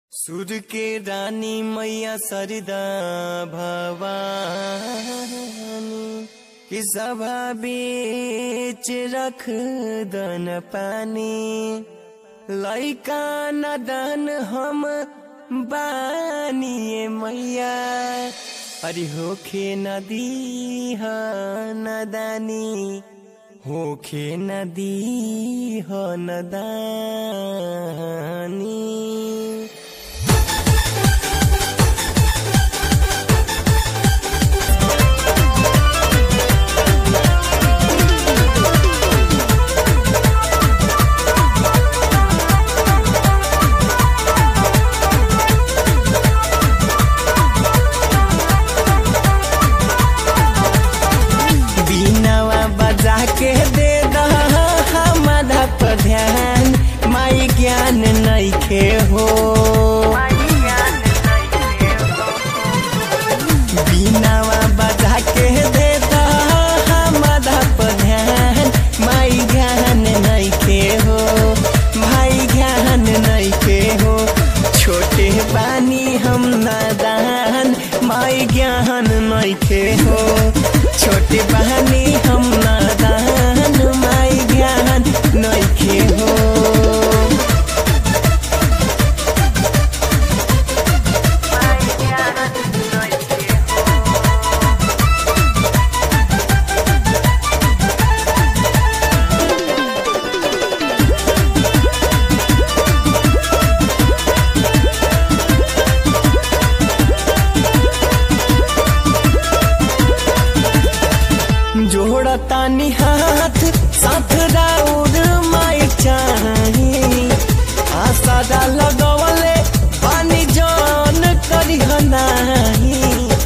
सुर के रानी मैया सरदा भवानी कि सभा बीच रख दन पानी लैका नदन हम बानिए मैया अरे होखे नदी ह नदानी होखे नदी ह नदानी बीनावा बजा के दे दमाधा पर ध्यान माई ज्ञान नइखे हो बीनावा बजा के दे दमाधा पर ध्यान माई ज्ञान नइखे हो भाई ज्ञान नइखे हो छोटे बानी हम नादान माई ज्ञान नइखे हो छोटे बहनी हम नादान माई ज्ञान नइखे हो जोड़तानी हाथ साथ राउर माई चाही आसादा लगवले पानी जान करी नाही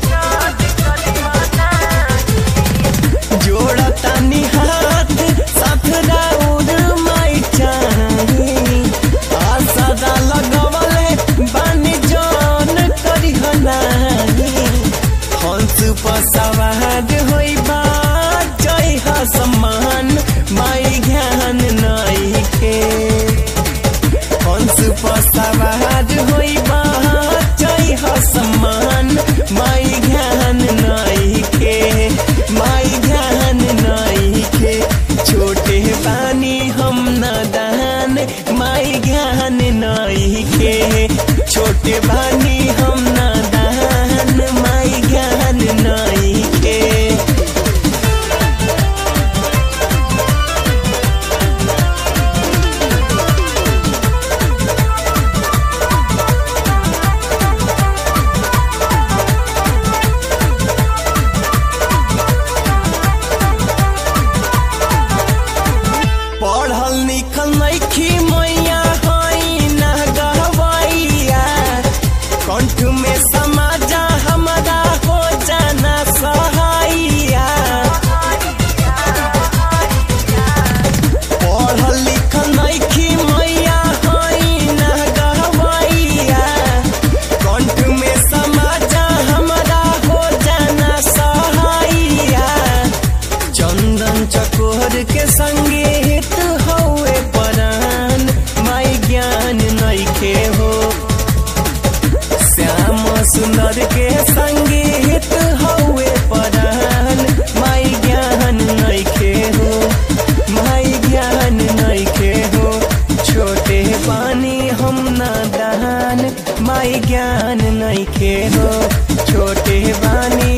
जोड़तानी हाथ साथ राउर माई चाही आसादा लगवले पानी जान करी नाही हंस पर सवार होई बा जय हा सम्मान माई ज्ञान नइखे हंस पर सवार होई बा जय हा सम्मान माई ज्ञान नइखे माई ज्ञान नइखे छोटे बानी हम नदान माई ज्ञान नइखे छोटे बानी हम नदान माई ज्ञान नइखे पढ़ल लिखल नइखी मैया हई ना गहवैया कंठ में समाजा हमारा हो जाना सहाइया पढ़ल लिखल नइखी मैया हई ना गहवैया कंठ में समाजा हमारा हो जाना सहाइया चंदन चकोर के संगे हित हौए परान माई ज्ञान नइखे हो श्याम सुंदर के संगे हित हौए परान माई ज्ञान नइखे हो माई ज्ञान नइखे हो छोटे पानी हम नादान माई ज्ञान नइखे हो छोटे बानी